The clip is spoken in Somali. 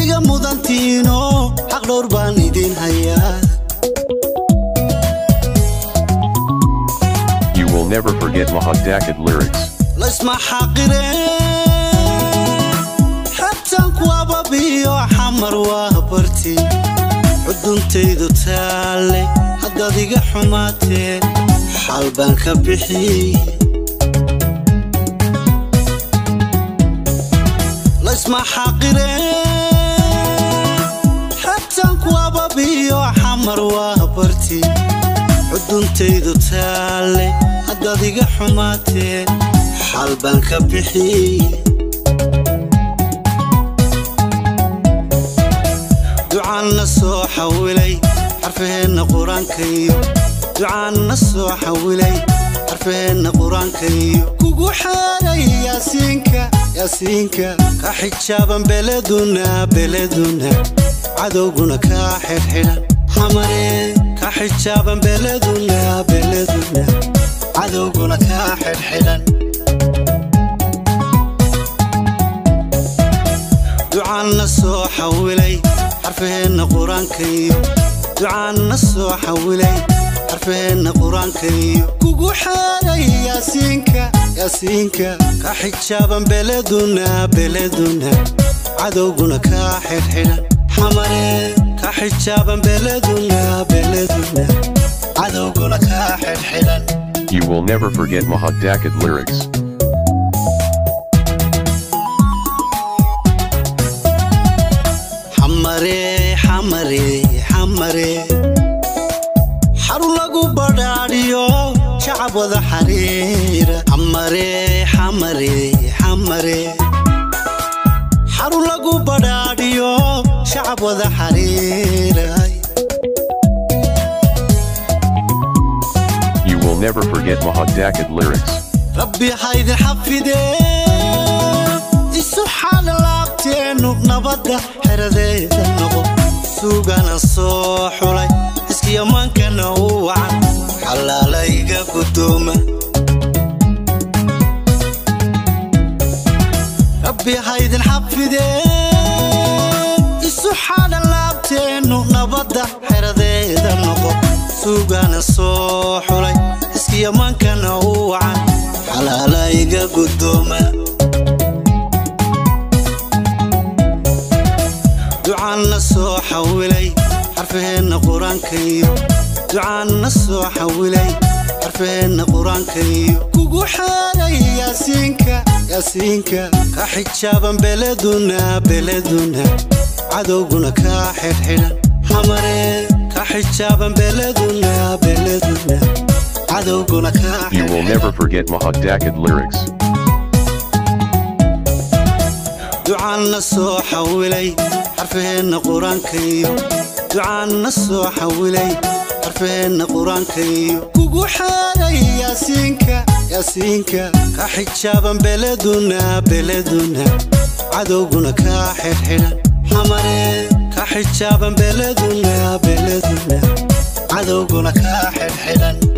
iga mudantiino xaq dhowr baan idin hayaa You will never forget Mahad Dakit lyrics. laysma xaqire xabtaan kuwababiyo xamar waa barti cuduntaydu taalle haddaad iga xumaatee xal baan ka bixiyey laysma xaqire xabtaan kuwababiyo xamar waa barti cuduntaydu taalle haddaad iga xumaatee xal baan ka bixiyey ducaanna soo xawilay xarfaheenna qur-aanka iyo ducaanna soo xawilay xarfaheenna qur-aanka iyo kugu xeeray yaasiinka yaasiinka ka xijaaban beleduna beleduna cadowguna kaa xidhxidhan xamaree ka xijaaban beleduna beleduna cadowguna kaa xidhxidhan ducaanna soo xawilay xarfaheenna qur-aanka iyo ducaanna soo xawilay xarfaheenna qur-aanka iyo kugu xeeray yaasiinka yaasiinka ka xijaaban beleduna beleduna cadowguna kaa xidhxidhan xamaree ka xijaaban beleduna beleduna cadowguna kaa xidhxidhan You will never forget Mahad Dakit lyrics. xamare xamare xamare xarun lagu badhaadhiyo shacab wada xariira xamare xamare xamare xarun lagu badhaadhiyo shacab wada xariira You will never forget Mahad Dakit lyrics. rabbi haydin xafidee isu xaala laabteennu nabadda xeradeeda noqo suugana soo xulay iskiyamaankana u wacan xalaalayga guddooma rabbi haydin xafidee isu xaala laabteennu nabadda xeradeeda noqo suugana soo xulay iskiyamaankana u wacan xalaalayga guddooma ducaanna soo xawilay xarfaheenna qur-aanka iyo ducaanna soo xawilay xarfaheenna qur-aanka iyo kugu xeeray yaasiinka yaasiinka ka xijaaban beleduna beleduna cadowguna kaa xidhxidhan xamaree ka xijaaban beleduna beleduna cadowguna kaa You will never forget Mahad Dakit lyrics. ducaanna soo xawilay xarfaheenna qur-aanka iyo ducaanna soo xawilay xarfaheenna qur-aanka iyo kugu xeeray yaasiinka yaasiinka ka xijaaban beleduna beleduna cadowguna kaa xidhxidhan xamaree ka xijaaban beleduna beleduna cadowguna kaa xidhxidhan